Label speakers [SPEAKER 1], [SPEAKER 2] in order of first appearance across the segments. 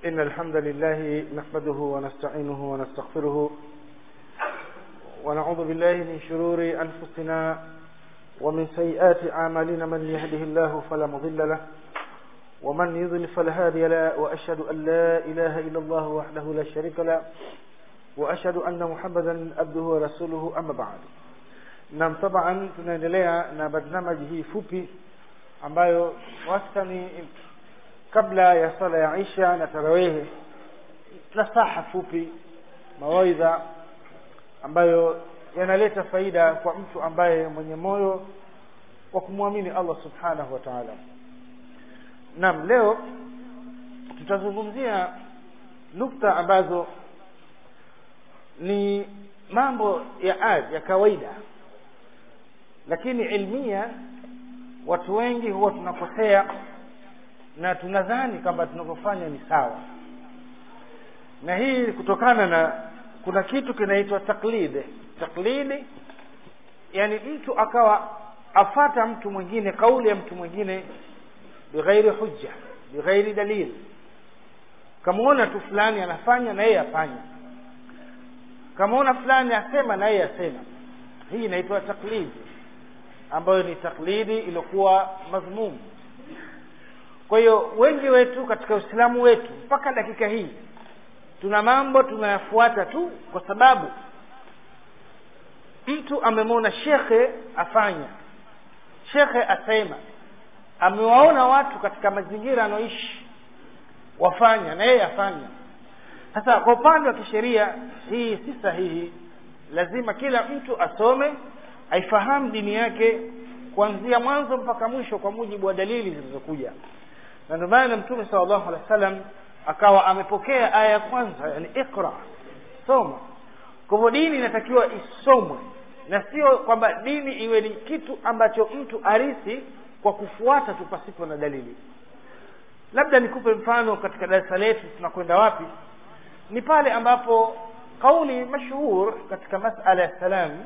[SPEAKER 1] إن الحمد لله نحمده ونستعينه ونستغفره ونعوذ بالله من شرور أنفسنا ومن سيئات أعمالنا من يهده الله فلا مضل له ومن يضل فلا هادي له وأشهد أن لا إله إلا الله وحده لا شريك له وأشهد أن محمدا عبده ورسوله أما بعد nam taban tunaendelea na barnamaji hii fupi ambayo wastani kabla ya sala ya isha na tarawehe nasaha fupi mawaidha ambayo yanaleta faida kwa mtu ambaye mwenye moyo wa kumwamini allah subhanahu wa taala naam leo tutazungumzia nukta ambazo ni mambo ya adi ya kawaida lakini ilmia watu wengi huwa tunakosea na tunadhani kwamba tunavyofanya ni sawa na hii kutokana na kuna kitu kinaitwa taklidi taklidi yani mtu akawa afata mtu mwingine kauli ya mtu mwingine bighairi hujja bighairi dalili kamwona tu fulani anafanya na yeye afanya kamwona fulani asema na yeye asema hii inaitwa taklidi ambayo ni taklidi iliyokuwa madhmum kwa hiyo wengi wetu katika uislamu wetu mpaka dakika hii tuna mambo tunayafuata tu kwa sababu mtu amemwona shekhe afanya shekhe asema amewaona watu katika mazingira anaoishi wafanya na yeye afanya sasa kwa upande wa kisheria hii si sahihi lazima kila mtu asome aifahamu dini yake kuanzia mwanzo mpaka mwisho kwa mujibu wa dalili zilizokuja na ndio maana mtume sala llahu alehi wa sallam akawa amepokea aya ya kwanza yani iqra soma kwa hivyo dini inatakiwa isomwe na sio kwamba dini iwe ni kitu ambacho mtu arisi kwa kufuata tu pasipo na dalili labda nikupe mfano katika darasa letu tunakwenda wapi ni pale ambapo kauli mashhur katika masala ya salamu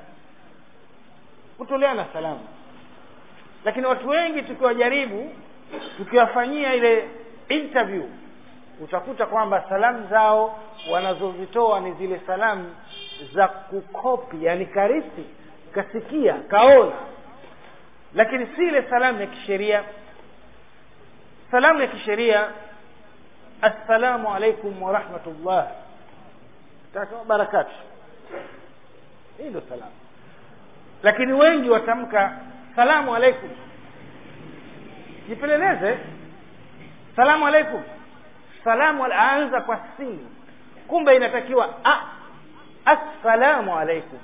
[SPEAKER 1] kutoleana salamu lakini watu wengi tukiwajaribu tukiwafanyia ile interview utakuta kwamba salamu zao wanazozitoa ni zile salamu za kukopi yani karisi kasikia kaona lakini si ile salamu ya kisheria salamu ya kisheria assalamu alaikum warahmatullah barakatu hii ndio salamu lakini wengi watamka salamu alaikum jipeleleze salamu alaikum salamu aanza kwa sini kumbe inatakiwa a assalamu alaikum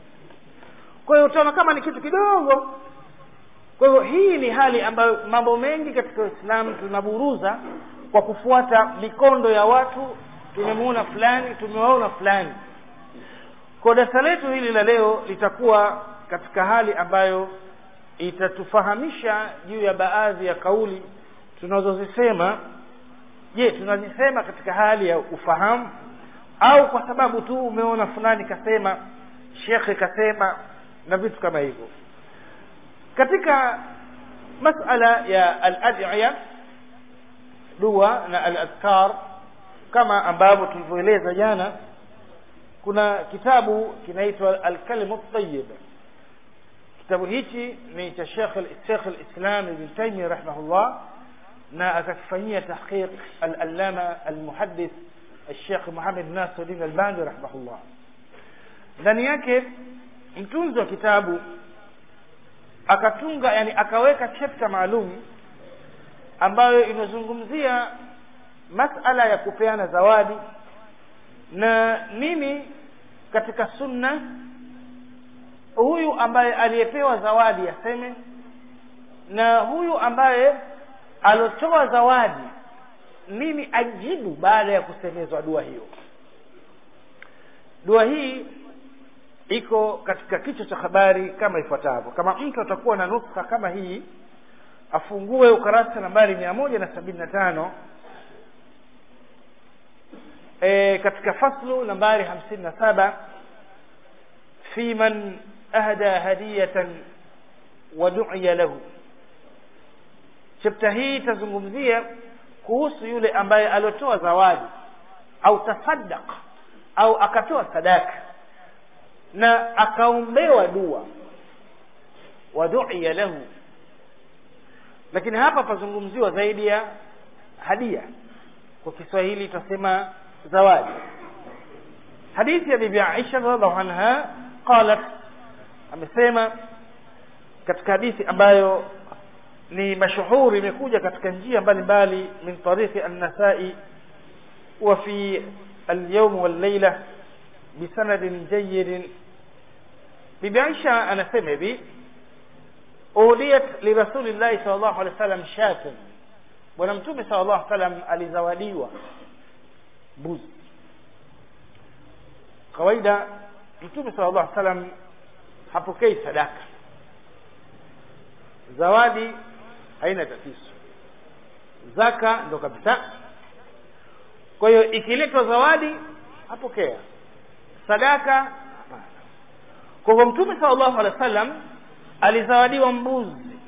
[SPEAKER 1] kwa hiyo utaona kama ni kitu kidogo kwa hivyo hii ni hali ambayo mambo mengi katika uislamu tunaburuza kwa kufuata mikondo ya watu tumemuona fulani tumewaona fulani kwa darasa letu hili la leo litakuwa katika hali ambayo itatufahamisha juu ya baadhi ya kauli tunazozisema je tunazisema katika hali ya ufahamu au kwa sababu tu umeona fulani kasema shekhe kasema na vitu kama hivyo katika masala ya al-ad'iya dua na al-adhkar kama ambavyo tulivyoeleza jana kuna kitabu kinaitwa al-kalimu tayyib kitabu hichi ni cha Sheikh Sheikh al-Islam Ibn Taymiyyah rahimahullah na akakifanyia tahqiq al-allama al-muhaddith الشيخ محمد ناصر الدين الباني رحمه الله ndani yake mtunzi wa kitabu akatunga yani akaweka chapter maalum ambayo inazungumzia masala ya kupeana zawadi na nini katika sunna huyu ambaye aliyepewa zawadi aseme na huyu ambaye alotoa zawadi nini ajibu baada ya kusemezwa dua hiyo dua hii iko katika kichwa cha habari kama ifuatavyo kama mtu atakuwa na nuskha kama hii afungue ukarasa nambari mia moja na sabini na tano e, katika faslu nambari hamsini na saba fi man ahda hadiyatan wa du'iya lahu chapta hii itazungumzia kuhusu yule ambaye aliotoa zawadi au tasaddaq au akatoa sadaka na akaombewa dua waduia lahu lakini hapa pazungumziwa zaidi ya hadia kwa kiswahili tutasema zawadi hadithi ya bibi aisha radiallahu anha qalat amesema katika hadithi ambayo ni mashuhuri imekuja katika njia mbalimbali min tariqi an-nasai wa fi al-yawm wal-layla bisanadin jayyid bibi aisha anasema hivi udiyat lirasulillahi sallallahu alaihi wasallam shatun bwana mtume sallallahu alaihi wasallam alizawadiwa mbuzi kawaida mtume sallallahu alaihi wasallam hapokei sadaka zawadi haina tatizo zaka ndo kabisa kwa hiyo ikiletwa zawadi apokea sadaka hapana kwa hivyo mtume sallallahu alaihi wasallam alizawadiwa mbuzi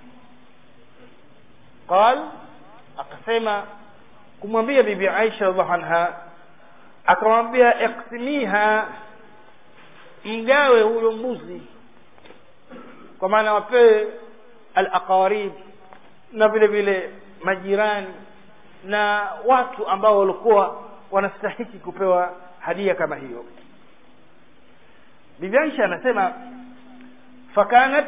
[SPEAKER 1] qal akasema kumwambia bibi Aisha radhiallahu anha akamwambia iksimiha mgawe huyo mbuzi kwa maana wapewe al-aqarib na vile vile majirani na watu ambao walikuwa wanastahiki kupewa hadia kama hiyo bibi Aisha anasema fakanat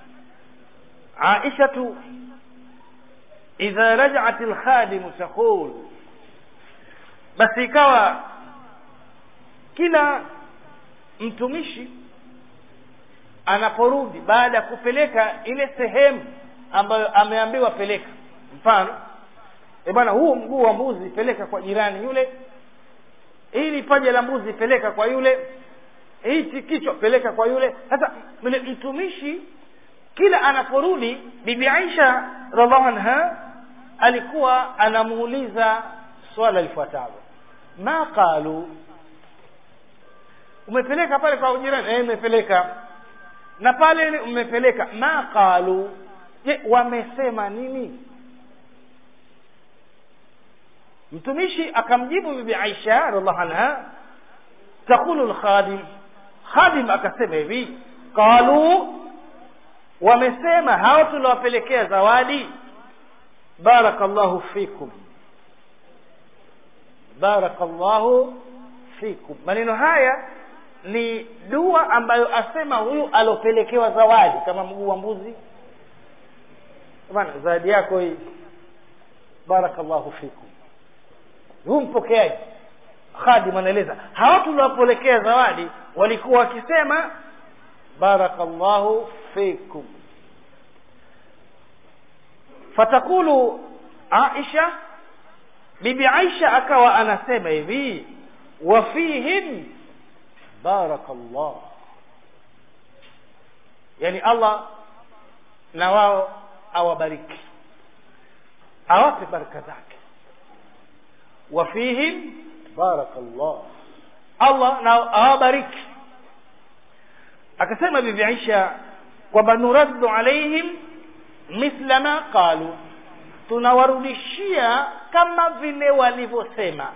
[SPEAKER 1] Aishatu idha raja'at al-khadim taqul basi ikawa kila mtumishi anaporudi baada ya kupeleka ile sehemu ambayo ameambiwa peleka mfano e bwana huu mguu wa mbuzi peleka kwa jirani yule hili paja la mbuzi peleka kwa yule hichi kichwa peleka kwa yule sasa yule mtumishi kila anaporudi bibi Aisha radhiallahu anha alikuwa anamuuliza swala lifuatalo ma qalu umepeleka pale kwa jirani eh umepeleka na pale umepeleka ma qalu je wamesema nini mtumishi akamjibu bibi Aisha radhiallahu anha takulu alkhadim khadim akasema hivi qalu wamesema hao tuliwapelekea zawadi barakallahu fikum barakallahu fikum maneno haya ni dua ambayo asema huyu alopelekewa zawadi kama mguu wa mbuzi bwana zawadi yako hii barakallahu fikum huu mpokeaji khadim anaeleza hawa tuliwapelekea zawadi walikuwa wakisema barakallahu fikum fatakulu aisha bibi aisha akawa anasema hivi wa fihim barakallah yani allah na wao awabariki awape baraka zake wa fihim barakallah allah na awabariki akasema bibi Aisha kwamba nuraddu alaihim mithla ma qalu tunawarudishia kama vile walivyosema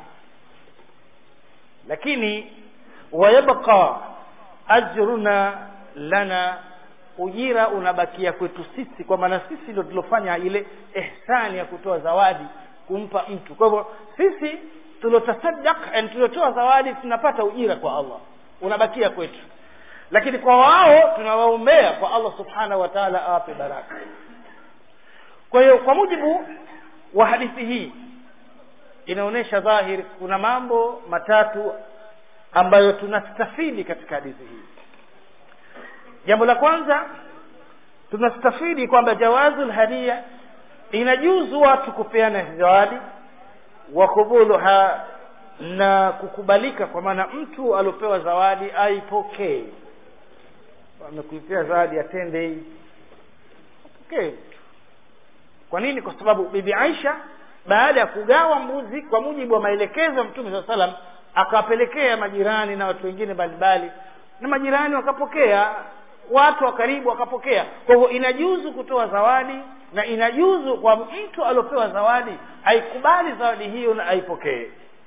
[SPEAKER 1] lakini wayabqa ajruna lana ujira unabakia kwetu sisi kwa maana sisi ndio tulofanya ile ihsani ya kutoa zawadi kumpa mtu kwa hivyo sisi tulotasaddaq and tulotoa zawadi tunapata ujira kwa Allah unabakia kwetu lakini kwa wao tunawaombea kwa Allah subhanahu wa ta'ala awape baraka kwa hiyo kwa mujibu wa hadithi hii inaonyesha dhahiri kuna mambo matatu ambayo tunastafidi katika hadithi hii jambo la kwanza tunastafidi kwamba jawazul hadia inajuzu watu kupeana zawadi wa kubuluha na kukubalika kwa maana mtu aliopewa zawadi aipokee amekuipea zawadi atende hii apokee kwa nini kwa sababu bibi Aisha baada ya kugawa mbuzi kwa mujibu wa maelekezo ya Mtume SAW salam akawapelekea majirani na watu wengine mbalimbali na majirani wakapokea watu wa karibu wakapokea kwa hivyo inajuzu kutoa zawadi na inajuzu kwa mtu aliopewa zawadi aikubali zawadi hiyo na aipokee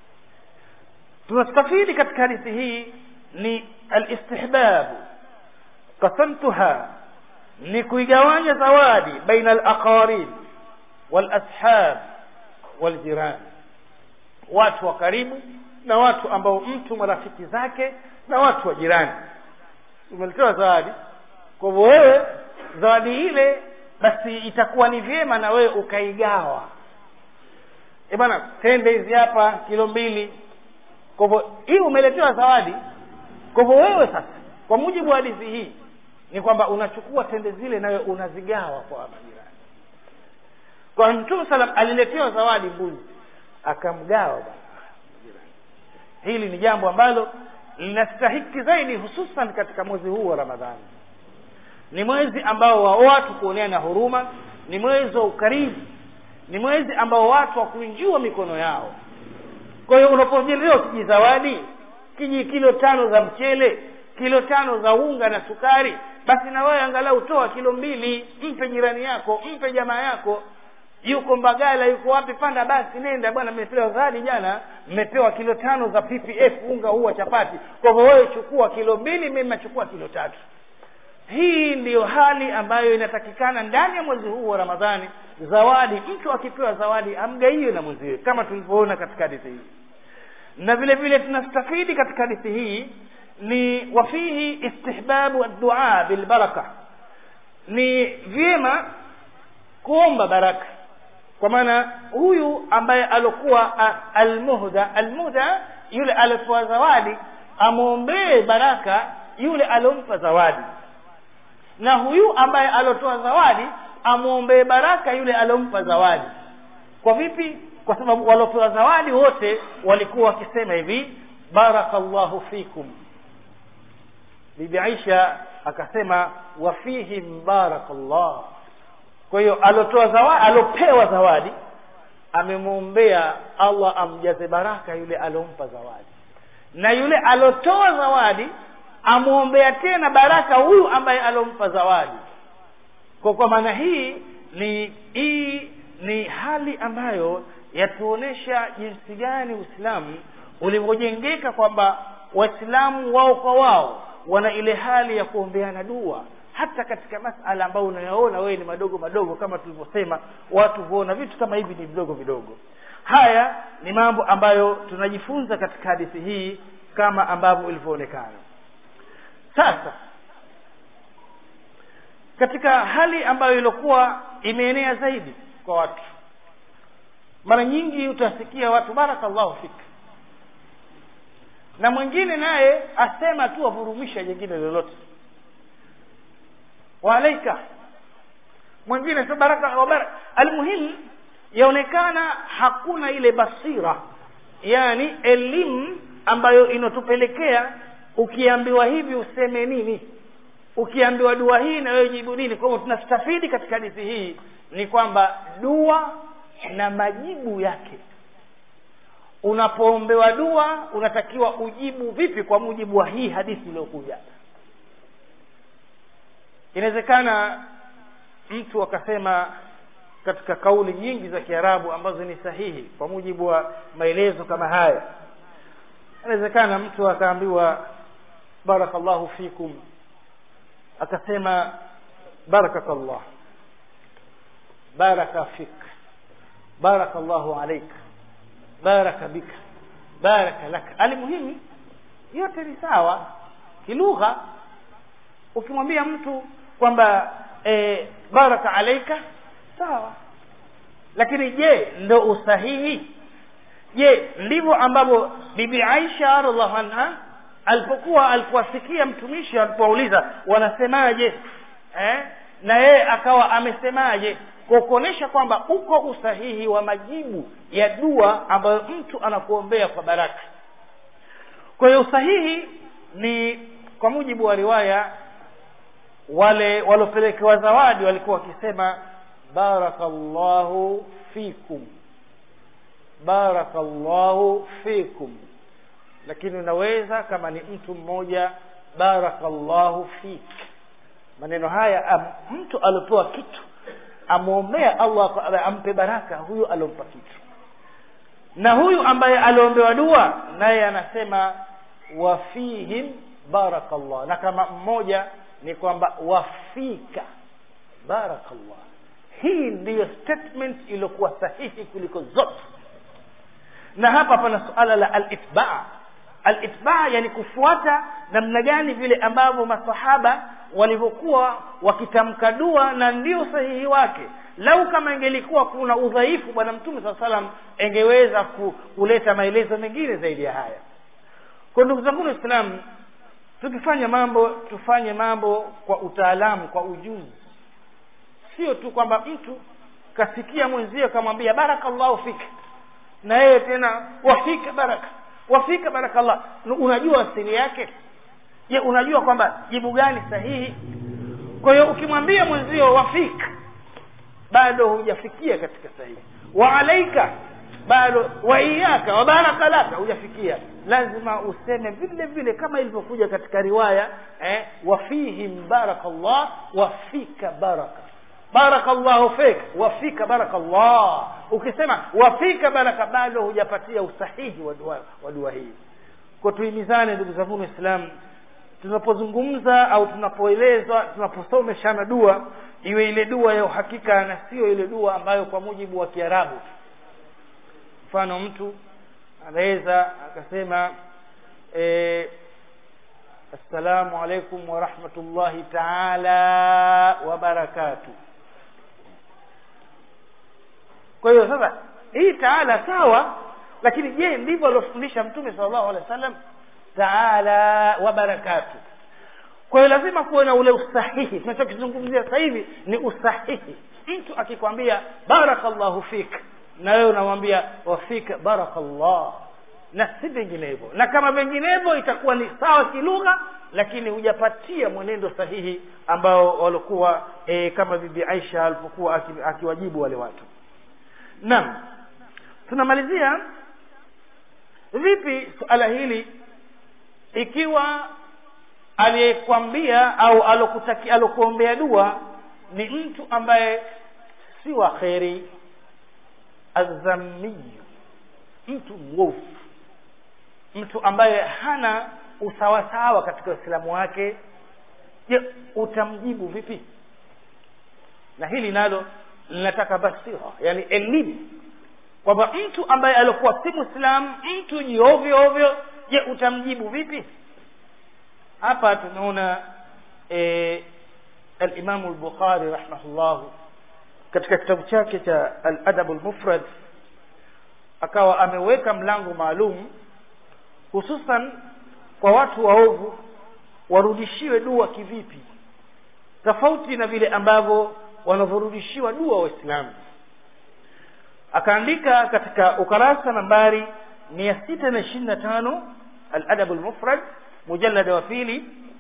[SPEAKER 1] tunastafidi katika hadithi hii ni alistihbabu qasamtuha ni kuigawanya zawadi baina alaqarib walashab waljiran watu wa karibu na watu ambao mtu marafiki zake na watu wa jirani umeletewa zawadi kwa hivyo wewe zawadi ile basi itakuwa ni vyema na wewe ukaigawa e bana tende hizi hapa kilo mbili kwa hivyo hii umeletewa zawadi kwa hivyo wewe sasa kwa mujibu wa hadithi hii ni kwamba unachukua tende zile nawe unazigawa kwa majirani kwa mtume salam aliletewa zawadi mbuzi akamgawa bana hili ni jambo ambalo linastahiki zaidi hususan katika mwezi huu wa ramadhani ni mwezi ambao wa watu kuoneana huruma ni mwezi wa ukarimu ni mwezi ambao watu wakuinjua mikono yao kwa hiyo unapojelewa kijizawadi kiji kilo tano za mchele kilo tano za unga na sukari basi na wewe angalau toa kilo mbili mpe jirani yako mpe jamaa yako yuko mbagala yuko wapi panda basi nenda bwana mmepewa zawadi jana mmepewa kilo tano za ppf unga huu wa chapati kwa hivyo wewe chukua kilo mbili mimi nachukua kilo tatu hii ndiyo hali ambayo inatakikana ndani ya mwezi huu wa ramadhani zawadi mtu akipewa zawadi amgaiwe na mwenziwe kama tulivyoona katika hadithi hii na vile vile tunastafidi katika hadithi hii ni wafihi istihbabu addua bilbaraka ni vyema kuomba baraka kwa maana huyu ambaye alokuwa almuhda almuhda yule aliopewa zawadi amwombee baraka yule aliompa zawadi na huyu ambaye alotoa zawadi amwombee baraka yule aliompa zawadi kwa vipi kwa sababu waliopewa zawadi wote walikuwa wakisema hivi barakallahu fikum bibi aisha akasema wafihim barakallah kwa hiyo alotoa zawadi alopewa zawadi amemwombea allah amjaze baraka yule aliompa zawadi na yule alotoa zawadi amwombea tena baraka huyu ambaye alompa zawadi kwa kwa maana hii ni hii ni hali ambayo yatuonesha jinsi gani uislamu ulivyojengeka kwamba waislamu wao kwa wao wana ile hali ya kuombeana dua hata katika masala ambayo unayaona wewe ni madogo madogo kama tulivyosema watu huona vitu kama hivi ni vidogo vidogo haya ni mambo ambayo tunajifunza katika hadithi hii kama ambavyo ilivyoonekana sasa katika hali ambayo ilikuwa imeenea zaidi kwa watu mara nyingi utasikia watu barakallahu fik na mwingine naye asema tu avurumisha jingine lolote waalaika mwingine sio baraka wa baraka almuhimu yaonekana hakuna ile basira yani elimu ambayo inatupelekea ukiambiwa hivi useme nini ukiambiwa dua hii na wewe jibu nini kwa hivyo tunastafidi katika hadithi hii ni kwamba dua na majibu yake unapoombewa dua unatakiwa ujibu vipi kwa mujibu wa hii hadithi iliyokuja inawezekana mtu akasema katika kauli nyingi za kiarabu ambazo ni sahihi kwa mujibu wa maelezo kama haya inawezekana mtu akaambiwa barakallahu fikum akasema barakakallah baraka fik barakallahu alaik baraka bika baraka laka alimuhimu yote ni sawa kilugha ukimwambia mtu kwamba e, baraka alaika sawa lakini je ndo usahihi je ndivyo ambavyo bibi aisha radhiallahu anha alipokuwa alipowasikia mtumishi alipouliza wanasemaje eh? na yeye akawa amesemaje kwa kuonyesha kwamba uko usahihi wa majibu ya dua ambayo mtu anakuombea kwa baraka kwa hiyo usahihi ni kwa mujibu wa riwaya wale waliopelekewa zawadi walikuwa wakisema barakallahu fikum barakallahu fikum lakini unaweza kama ni mtu mmoja barakallahu fik maneno haya am, mtu aliopewa kitu amwombea allah kwa- ampe baraka huyu aliompa kitu na huyu ambaye aliombewa dua naye anasema wafihim barakallah na kama mmoja ni kwamba wafika barakallah hii ndiyo statement iliyokuwa sahihi kuliko zote na hapa pana suala la alitbaa alitbaa yani kufuata namna gani vile ambavyo masahaba walivyokuwa wakitamka dua na ndio sahihi wake lau kama ingelikuwa kuna udhaifu bwana mtume saa salam engeweza ku, kuleta maelezo mengine zaidi ya haya kwa ndugu zangu waislamu tukifanya mambo tufanye mambo kwa utaalamu kwa ujuzi sio tu kwamba mtu kasikia mwenzie kamwambia barakallahu fika na yeye tena wafika baraka wafika barakallah unajua asili yake je unajua kwamba jibu gani sahihi kwa hiyo ukimwambia mwenzio wafika bado hujafikia katika sahihi wa alaika bado wa iyaka wa baraka laka hujafikia lazima useme vile vile kama ilivyokuja katika riwaya eh, wafihim barakallah wafika baraka barakallahu fik wafika barakallah ukisema wafika baraka bado hujapatia usahihi wa dua, wa dua hii kwa tuhimizane ndugu zangu waislamu tunapozungumza au tunapoelezwa tunaposomeshana dua iwe ile dua ya uhakika na sio ile dua ambayo kwa mujibu wa kiarabu mfano mtu anaweza akasema e, assalamu alaikum warahmatullahi taala wabarakatuh kwa hiyo sasa hii taala sawa lakini je ndivyo aliofundisha mtume sallallahu alaihi wasallam taala wa barakatu kwa hiyo lazima kuwe na ule usahihi tunachokizungumzia sasa hivi ni usahihi mtu akikwambia barakallahu fik na wewe unamwambia wafika barakallah na si vinginevyo na kama vinginevyo itakuwa ni sawa kilugha lakini hujapatia mwenendo sahihi ambao walikuwa e, kama bibi aisha alipokuwa akiwajibu wale watu naam tunamalizia vipi suala hili ikiwa aliyekwambia au alokutaki alokuombea dua ni mtu ambaye si wa kheri azamiyu mtu mwovu mtu ambaye hana usawasawa katika uislamu wake je utamjibu vipi na hili nalo linataka basira yani elimu kwamba mtu ambaye alikuwa si mwislamu mtu jiovyo ovyo je utamjibu vipi hapa tunaona e, alimamu lbukhari rahimahullahu katika kitabu chake cha aladabu lmufrad akawa ameweka mlango maalum hususan kwa watu waovu warudishiwe dua kivipi tofauti na vile ambavyo wanavyorudishiwa dua waislamu akaandika katika ukarasa nambari mia sita na ishirini na tano aladabu lmufrad mujalada wa pili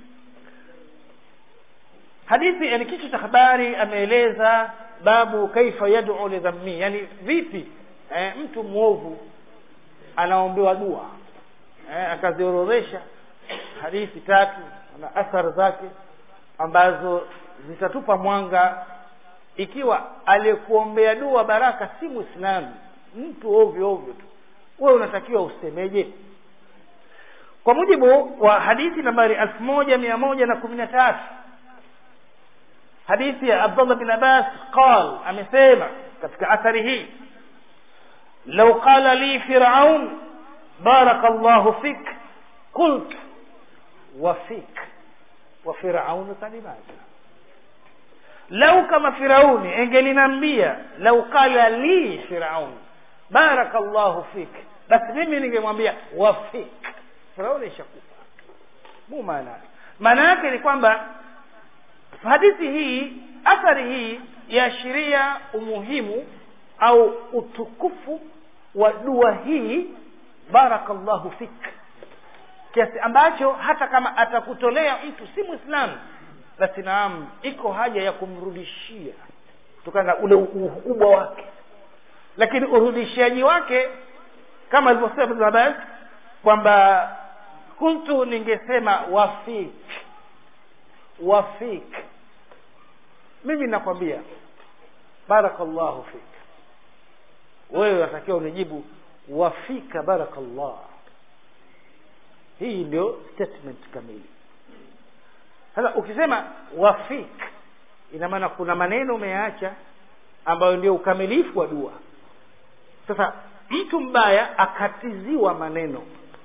[SPEAKER 1] hadithi yani kichwa cha habari ameeleza babu kaifa yad'u lidhammi yani vipi eh, mtu mwovu anaombewa dua eh, akaziorodhesha hadithi tatu na athari zake ambazo zitatupa mwanga ikiwa aliyekuombea dua baraka si mwislamu mtu ovyo ovyo tu wewe unatakiwa usemeje kwa mujibu wa hadithi nambari elfu moja mia moja na kumi na tatu hadithi ya abdullah bin abbas qal amesema katika athari hii lau qala li firaun baraka llahu fik qult wa fik wa firaunu kalimaja lau kama firauni engelinambia lau qala li firaun baraka llahu fik basi mimi ningemwambia wafik firauni ishakufa mu maana maana yake ni kwamba hadithi hii athari hii yaashiria umuhimu au utukufu wa dua hii barakallahu fik kiasi ambacho hata kama atakutolea mtu si mwislamu basi naam iko haja ya kumrudishia kutokana na ule ukubwa wake lakini urudishiaji wake kama alivyosema ibn abbas kwamba kuntu ningesema wafik wafik mimi nakwambia barakallahu fik wewe unatakiwa unijibu wafika barakallah hii ndio statement kamili sasa ukisema wafik ina maana kuna maneno umeacha ambayo ndio ukamilifu wa dua sasa mtu mbaya akatiziwa maneno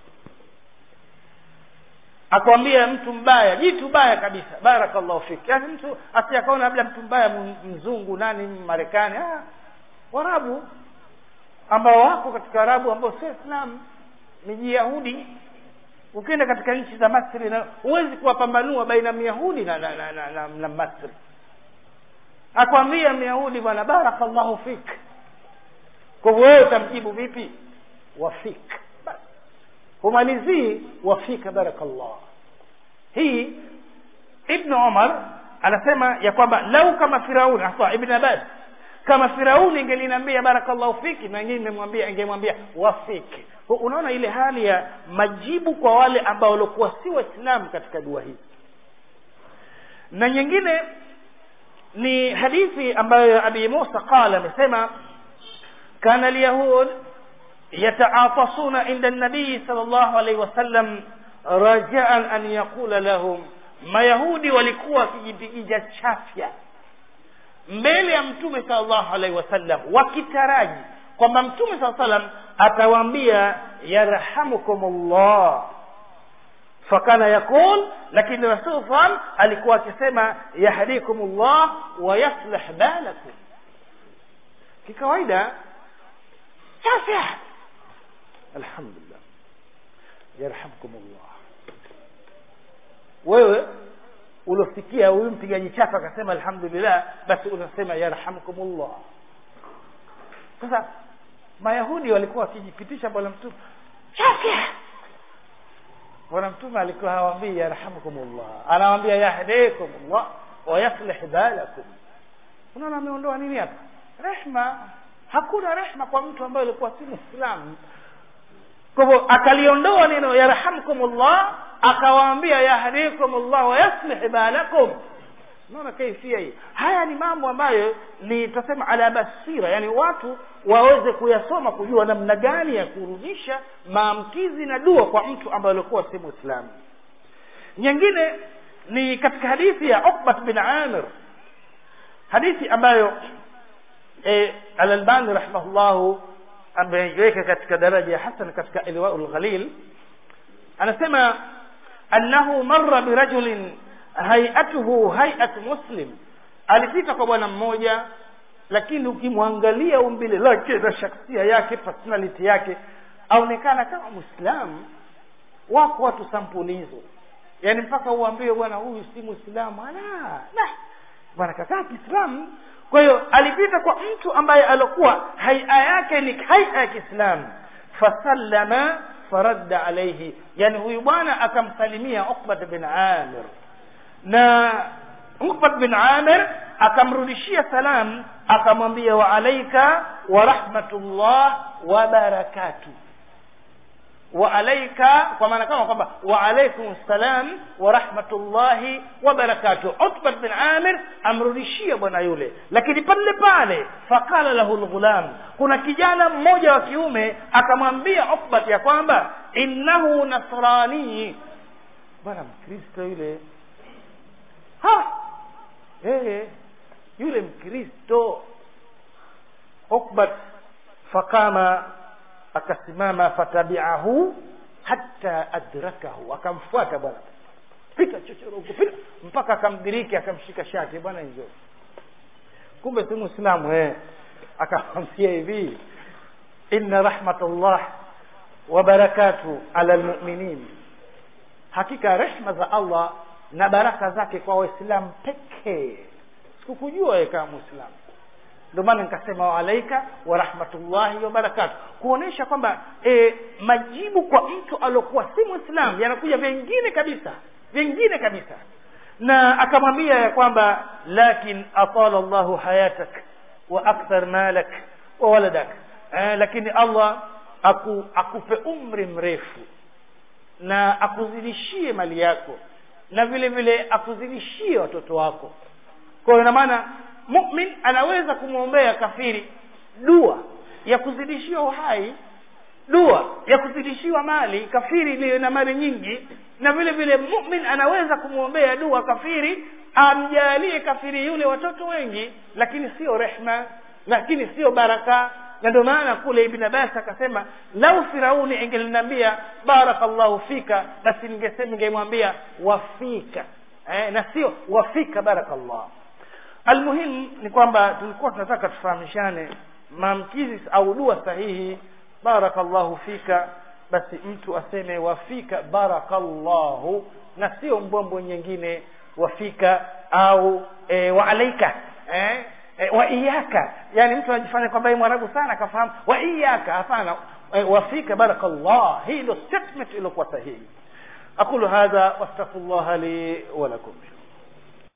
[SPEAKER 1] akwambia mtu mbaya jitu baya kabisa barakallahu fik yaani mtu asiyakaona labda mtu mbaya mzungu nani marekani ah, warabu ambao wako katika arabu ambao sio islam ni jiyahudi ukienda katika nchi za masri na huwezi kuwapambanua baina myahudi na, na, na, na, na, na masri akwambia myahudi bwana barakallahu fik kwa hivyo wewe utamjibu vipi wafik basi humalizii wafika barakallah hii ibnu umar anasema ya kwamba lau kama firauni hasa ibn abbas kama firauni ingeliniambia barakallahu fiki na ingine nimemwambia ingemwambia wafiki unaona ile hali ya majibu kwa wale ambao walikuwa si waislamu katika dua hii na nyingine ni hadithi ambayo abi musa qala amesema kana alyahud yataatasuna inda nabii sal llahu alaihi wasallam rajaan an yaqula lahum mayahudi walikuwa wakijipigiza chafya mbele ya mtume sal llahu alaihi wasallam wakitaraji kwamba mtume saa salam atawaambia yarhamukum llah fakana yaqul lakini rasul salam alikuwa akisema yahdikum llah wa yaslih balakum kikawaida chafya alhamdulillah yarhamkum llah wewe uliosikia huyu mpigaji chapa akasema alhamdulillah basi unasema yarhamkumullah sasa mayahudi walikuwa wakijipitisha bwana mtume chafya bwana mtume alikuwa hawambii yarhamkumullah anawambia yahdikumullah wayaslih balakum unaona ameondoa nini hapa rehma hakuna rehma kwa mtu ambaye alikuwa si mwislamu kwa hivyo akaliondoa neno yarhamkumullah akawaambia yahdikumullah wayaslih balakum naona kaifia hii haya ni mambo ambayo ni tutasema ala basira yani watu waweze kuyasoma kujua namna gani ya kurudisha maamkizi na dua kwa mtu ambaye alikuwa si mwislamu nyingine ni katika hadithi ya ukbat bin amir hadithi ambayo e, alalbani rahimahullahu ameiweka katika daraja ya hasan katika ilwau lghalil anasema annahu marra birajulin hayatuhu hayat muslim alipita kwa bwana mmoja lakini ukimwangalia umbile lake na shaksia yake personality yake aonekana kama mwislamu wako watu sampuli hizo yaani mpaka uambie bwana huyu si mwislamu ala bwana kakaa kiislamu kwa hiyo alipita kwa mtu ambaye alikuwa haia yake ni haia ya kiislamu fasallama faradda alaihi yani huyu bwana akamsalimia ukbat bin amir na ukbat bin amir akamrudishia salam akamwambia wa alaika wa rahmatullah wa barakatuh wa alaika kwa maana kama kwamba wa alaikum salam wa rahmatullahi wa barakatuh utbat bin amir amrudishia bwana yule lakini pale pale faqala lahu lghulam kuna kijana mmoja wa kiume akamwambia ukbat ya kwamba innahu nasrani bwana mkristo yule ha hey, yule mkristo ukbat faqama akasimama fatabiahu hata adrakahu akamfuata bwana pita chochoro huko pita mpaka akamdiriki akamshika shati bwana hizo kumbe si muislamu eh akamwambia hivi inna rahmatullah wa barakatu ala almu'minin hakika rehma za Allah na baraka zake kwa waislamu pekee sikukujua wewe kama muislamu ndio maana nikasema waalaika wa rahmatullahi wa barakatu kuonesha kwamba e, majibu kwa mtu aliokuwa si mwislamu yanakuja vingine kabisa vingine kabisa na akamwambia ya kwamba lakin atala llahu hayatak wa akthar malak wa waladak eh, lakini allah aku, akupe umri mrefu na akuzidishie mali yako na vile vile akuzidishie watoto wako kwa hiyo ina maana mumin anaweza kumwombea kafiri dua ya kuzidishiwa uhai dua ya kuzidishiwa mali kafiri iliyo na mali nyingi na vile vile mumin anaweza kumwombea dua kafiri amjalie kafiri yule watoto wengi lakini sio rehma lakini sio baraka na ndio maana kule ibn abbas akasema lau firauni ingeliniambia barakallahu fika basi ningesema ningemwambia wafika eh, na sio wafika barakallah almuhimu ni kwamba tulikuwa tunataka tufahamishane maamkizi au dua sahihi barakallahu fika basi mtu aseme wafika barakallahu na sio mbombo nyingine wafika au e, waalaika eh? e, wa iyaka yani mtu anajifanya kwamba mwarabu sana akafahamu wa iyaka hapana e, wafika barakallah hii ndio statement iliyokuwa sahihi aqulu hadha wastaghfirullah li wa lakum